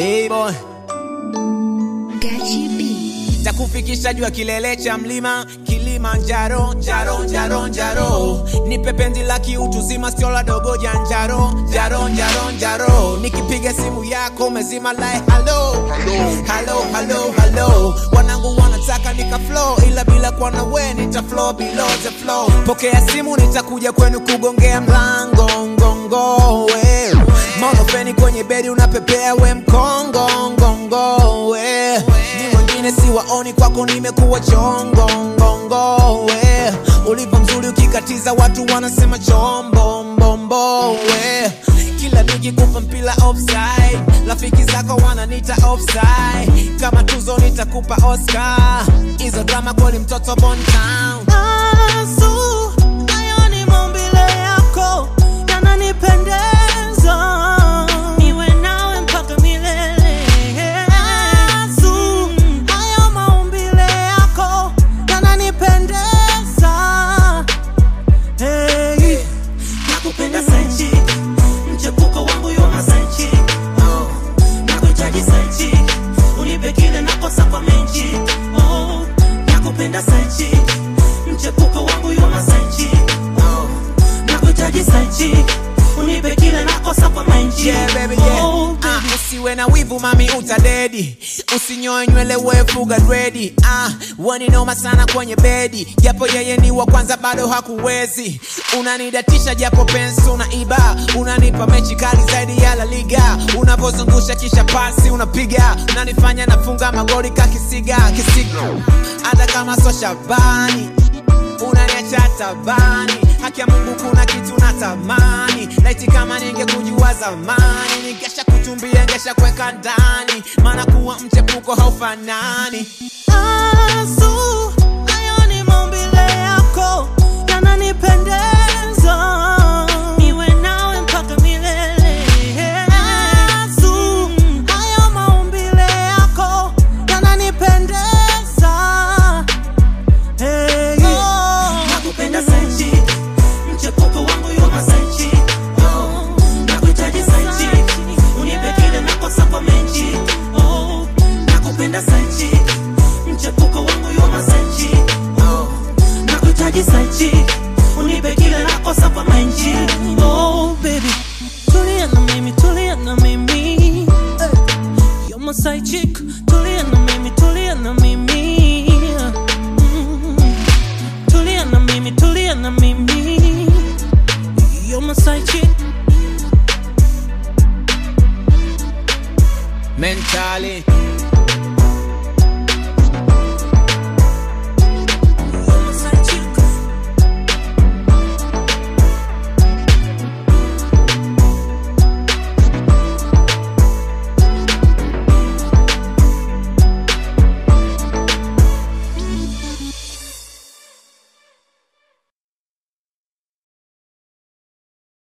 B-boy Gachi B. takufikisha juu ya kilele cha mlima Kilimanjaro, jaro jaro jaro, nipe penzi la kiutu zima, sio la dogo janjaro, jaro jaro jaro, nikipiga simu yako umezima like hello hello hello hello, wanangu wanataka nika flow, ila bila kuwa na we nita flow below the flow. Pokea simu, nitakuja kwenu kugongea mlango ngongo we monofeni kwenye bedi unapepea we mkongo ngongo we ni wengine siwaoni kwako nimekuwa chongo ngongo we ulivyo mzuri ukikatiza watu wanasema chombo mbombo we kila nikikupa mpila offside rafiki zako wananita offside kama tuzo nitakupa oscar hizo drama kweli mtoto bon town Asu, hayo ni maumbile yako yananipendeza, niwe nawe mpaka milele. Asu, hayo maumbile yako yananipendeza. Hey, nakupenda Sanchi, mchepuko wangu yoma Sanchi. Oh, nakuhitaji Sanchi, unipe kile nakosa kwa menchi. Oh, nakupenda Sanchi, mchepuko wangu yoma Sanchi. Oh, nakuhitaji Sanchi, unipe kile nakosa kwa menchi. Yeah, baby, yeah. Oh, Ah, usiwe na wivu mami utadedi usinyoe nywele wefuga dredi ah, weni noma sana kwenye bedi japo yeye ni wa kwanza bado hakuwezi unanidatisha japo pensi unaiba unanipa mechi kali zaidi ya la liga unavozungusha kisha pasi unapiga unanifanya nafunga magoli kakisiga kisiga hata kama so shabani unaniacha tabani haki ya mungu kuna kitu natamani laiti kama ningekujua zamani ningesha kuchumbia ngesha kweka ndani maana kuwa mchepuko haufanani Asu, hayo ni maumbile yako yananipendeza, niwe nawe mpaka milele. Asu, hayo maumbile yako yananipendeza. Hey, nakupenda Sanchi, mchepuko wangu yoma Sanchi. Oh, nakuhitaji Sanchi, unipe kile nakosa kwa menchi. Oh, nakupenda Sanchi, mchepuko wangu yoma Sanchi. Oh, nakuhitaji Sanchi, unipe kile nakosa kwa menchi. Oh, baby, tulia na mimi, tulia na mimi. Hey. You're my side chick, tulia na mimi, tulia na mimi. Mm. Tulia na mimi, tulia na mimi. You're my side chick. mentally